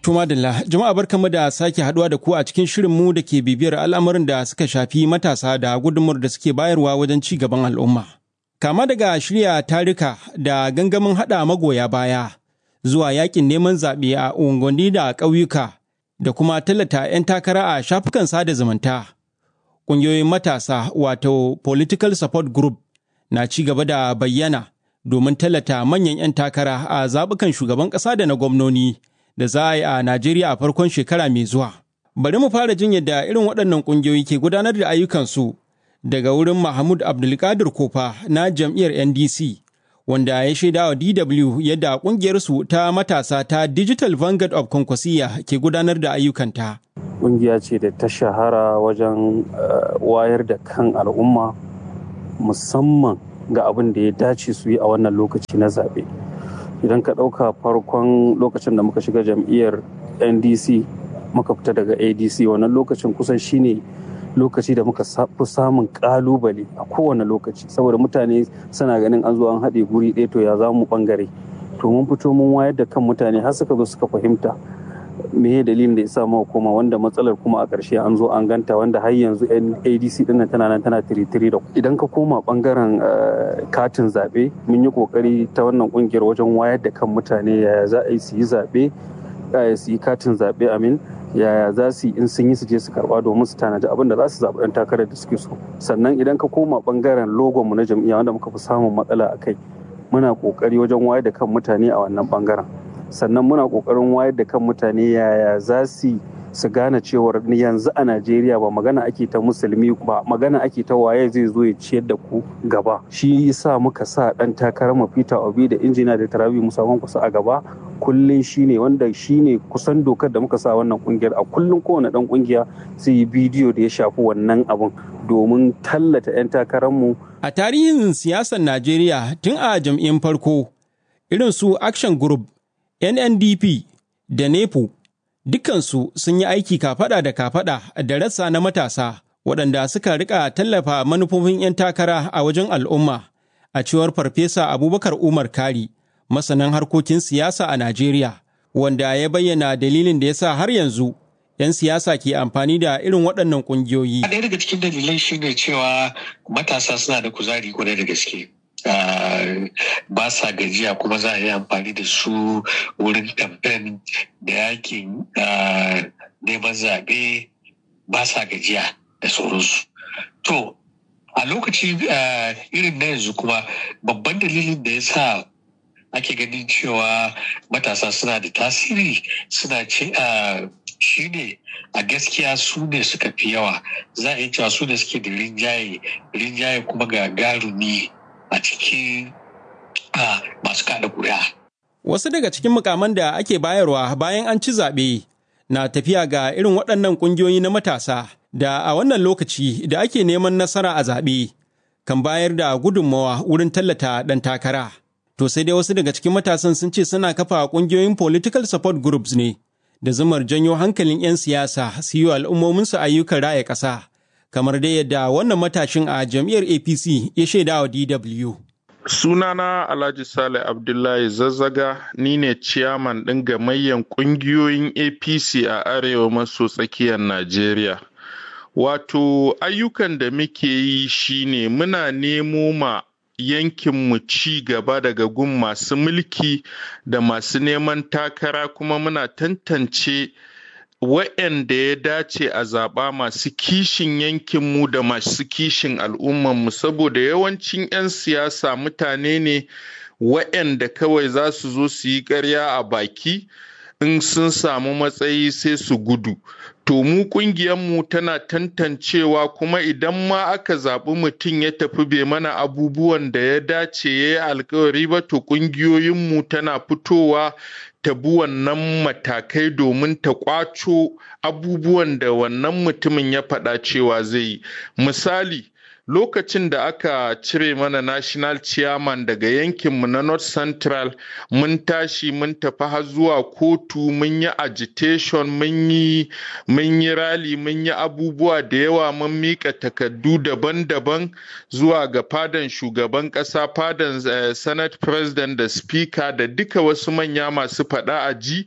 Tuma Dalla, jama'a barkamu da sake haduwa da ku a cikin shirinmu da ke bibiyar al'amuran da suka shafi matasa da gudunmuwar da suke bayarwa wajen ci gaban al'umma. Kama daga shirya tarika da gangamin haɗa magoya baya zuwa yakin neman zaɓe a unguwanni da ƙauyuka da kuma tallata 'yan takara a shafukan sada zumunta. Ƙungiyoyin matasa wato Political Support Group na ci gaba da bayyana domin tallata manyan 'yan takara a zaɓukan shugaban ƙasa da na gwamnoni. da za a yi a Najeriya a farkon shekara mai zuwa. Bari mu fara jin yadda irin waɗannan ƙungiyoyi ke gudanar da ayyukansu daga wurin Mahmud Abdulkadir Kofa na jam'iyyar NDC, wanda ya shaida wa DW yadda ƙungiyarsu ta matasa ta Digital Vanguard of Konkwasiya ke gudanar da ayyukanta. Ƙungiya ce da ta shahara wajen wayar da kan al'umma musamman ga abin da ya dace su yi a wannan lokaci na zaɓe. idan ka ɗauka farkon lokacin da muka shiga jam'iyyar ndc muka fita daga adc wannan lokacin kusan shine lokaci da muka fi samun ƙalubale a kowane lokaci saboda mutane suna ganin an zo an haɗe guri ɗaya to ya za mu ɓangare to mun fito mun wayar da kan mutane har suka zo suka fahimta me dalilin da ya sa muka koma wanda matsalar kuma a ƙarshe an zo an ganta wanda har yanzu adc din tana nan tana tiritiri da idan ka koma bangaren katin zaɓe mun yi ƙoƙari ta wannan ƙungiyar wajen wayar da kan mutane yaya za a yi su yi zaɓe su yi katin zaɓe amin yaya za su yi in sun yi su je su karɓa domin su tanaji abin da za su zaɓi ɗan takarar da suke so sannan idan ka koma bangaren logon mu na jam'iyya wanda muka fi samun matsala a kai muna ƙoƙari wajen wayar da kan mutane a wannan bangaren sannan muna kokarin wayar da kan mutane yaya za su su gane cewar yanzu a najeriya ba magana ake ta musulmi ba magana ake ta waye zai zo ya ciyar da ku gaba shi yasa muka sa dan takarar mu peter obi da injina da tarabi musamman kusa a gaba kullun shine wanda shine kusan dokar da muka sa wannan kungiyar a kullun kowane dan kungiya sai yi bidiyo da ya shafi wannan abun domin tallata 'yan takararmu. a tarihin siyasar najeriya tun a jam'iyyar farko irin su action group NNDP da NEPO dukansu sun yi aiki kafada da kafada da rassa na matasa waɗanda suka rika tallafa manufofin 'yan takara a wajen al'umma a cewar Farfesa Abubakar Umar Kari, masanin harkokin siyasa a Najeriya, wanda ya bayyana dalilin da ya sa har yanzu 'yan siyasa ke amfani da irin waɗannan ƙungiyoyi. Ɗaya daga cikin dalilai shine cewa matasa suna da kuzari kwarai da gaske. Uh, ba sa gajiya kuma za a yi amfani da su wurin kamfen da yakin uh, neman zaɓe ba sa gajiya da sauransu. To, a lokaci uh, irin na yanzu kuma babban dalilin da ya sa ake ganin cewa matasa suna da tasiri suna ce shi ne a gaskiya su ne suka fi yawa za a yi cewa su ne suke da rinjaye rinjaye kuma ga garumi a cikin masu kada kuri'a. Wasu daga cikin mukaman da ake bayarwa bayan an ci zaɓe na tafiya ga irin waɗannan ƙungiyoyi na matasa da a wannan lokaci da ake neman nasara a zaɓe kan bayar da gudunmawa wurin tallata ɗan takara. To sai dai wasu daga cikin matasan sun ce suna kafa ƙungiyoyin political support groups ne da zumar janyo hankalin 'yan siyasa su yi al'ummominsu ayyukan raya ƙasa. kamar dai yadda wannan matashin a jam'iyyar apc ya shaida wa dw sunana alhaji sale abdullahi zazzaga ni ne ciyaman ɗin gamayyan ƙungiyoyin apc a arewa maso tsakiyar najeriya wato ayyukan da muke yi shine muna nemo ma yankinmu ci gaba daga gun masu mulki da masu neman takara kuma muna tantance wa'yanda ya dace a zaɓa masu kishin yankinmu da masu kishin al'ummanmu saboda yawancin 'yan siyasa mutane ne wa'yanda kawai za su zo su yi ƙarya a baki in sun samu matsayi sai su gudu to mu mu tana tantancewa kuma idan ma aka zaɓi mutum ya tafi bai mana abubuwan da ya dace ya yi alkawari ba to ƙungiyoyinmu tana fitowa ta bi wannan matakai domin ta kwaco abubuwan da wannan mutumin ya faɗa cewa zai yi misali lokacin da aka cire mana national chairman daga yankinmu na north central mun tashi mun tafi har zuwa kotu mun yi agitation mun yi mun yi rally mun yi abubuwa da yawa mun mika takardu daban-daban zuwa ga fadan shugaban kasa fadan uh, senate president da speaker da duka wasu manya masu faɗa a ji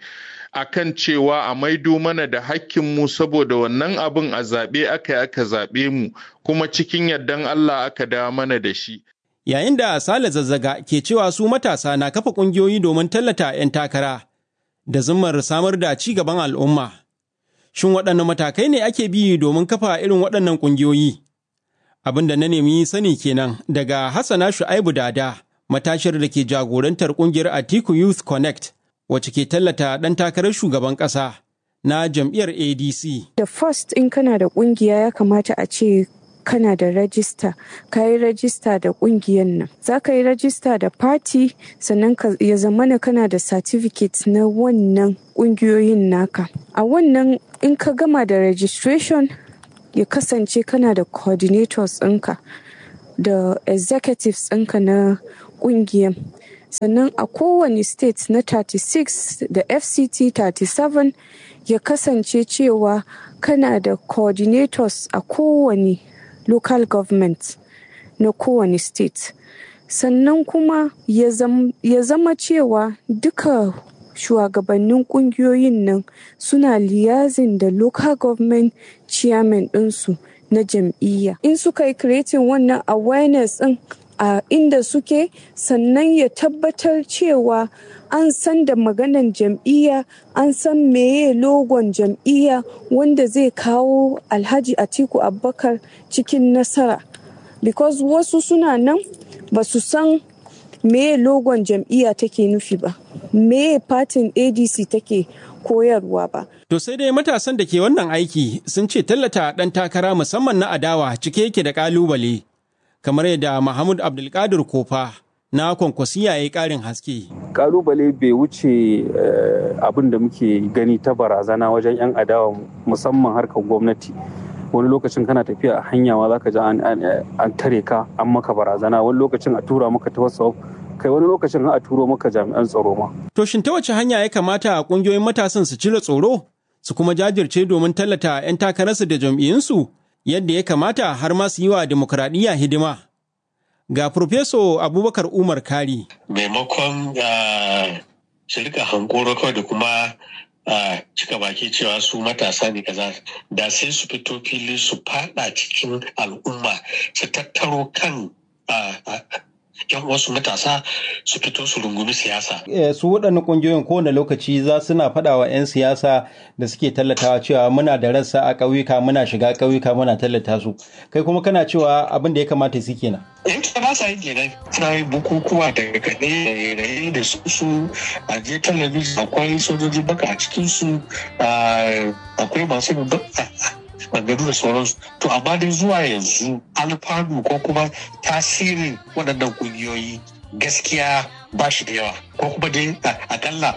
akan cewa a maido mana da hakkinmu saboda wannan abin a zaɓe aka yi aka zaɓe mu kuma cikin yardan Allah aka dawo mana da shi. Yayin da Sale Zazzaga ke cewa su matasa na kafa ƙungiyoyi domin tallata 'yan takara da zimmar samar da ci gaban al'umma. Shin waɗanne matakai ne ake bi domin kafa irin waɗannan ƙungiyoyi? Abin da na nemi sani kenan daga Hassana Shu'aibu Dada, matashiyar da ke jagorantar ƙungiyar Atiku Youth Connect, wacce ke tallata ɗan takarar shugaban ƙasa na jam'iyyar ADC. Da first in kana da ƙungiya ya kamata a ce kana da rajista ka yi rajista da ƙungiyar nan za ka yi rajista da party sannan ya zamana kana da certificate na wannan ƙungiyoyin naka a wannan in ka gama da registration ya kasance kana da coordinators ɗinka da executives ɗinka na ƙungiyar sannan a kowane state na 36 da fct 37 ya kasance cewa kana da coordinators a kowane local government na kowane state sannan kuma ya zama cewa duka shugabannin kungiyoyin nan suna liyazin da local government chairman ɗinsu na jam'iyya in suka yi creating wannan awareness ɗin a inda suke sannan ya tabbatar cewa an san da maganan jam'iyya an san meye logon jam'iyya wanda zai kawo alhaji atiku abubakar cikin nasara because wasu suna nan ba su san meye logon jam'iyya take nufi ba meye fatin adc take koyarwa ba To sai dai matasan da ke wannan aiki sun ce tallata ɗan takara musamman na adawa cike yake da ƙalubale kamar yadda Mahmud Abdulkadir Kofa na kwankwasiya ya yi ƙarin haske. Kalubale bai wuce abin da muke gani ta barazana wajen 'yan adawa musamman harkar gwamnati. wani lokacin kana tafiya a hanya ma zaka ji an tare ka an maka barazana wani lokacin a tura maka ta wasu kai wani lokacin a turo maka jami'an tsaro ma. To shin ta wace hanya ya kamata a ƙungiyoyin matasan su cire tsoro su kuma jajirce domin tallata 'yan takararsu da jam'iyyunsu yadda ya kamata har ma su yi wa dimokuraɗiyya hidima. Ga Profeso Abubakar Umar Kari. Maimakon su rika hankoro kawai da kuma cika baki cewa su matasa ne kaza da sai su fito fili su fada cikin al'umma su tattaro kan yan wasu matasa su fito su rungumi siyasa. Su waɗannan ƙungiyoyin kowane lokaci za suna faɗa wa 'yan siyasa da suke tallatawa cewa muna da rassa a ƙauyuka muna shiga ƙauyuka muna tallata su. Kai kuma kana cewa abin da ya kamata su kenan. In ta ba sa yin kenan suna yin bukukuwa da kaɗe da raye da su su a je talabijin akwai sojoji baka a cikin su akwai masu maganganu da sauransu to amma dai zuwa yanzu alfanu ko kuma tasirin waɗannan ƙungiyoyi gaskiya ba shi da yawa ko kuma dai akalla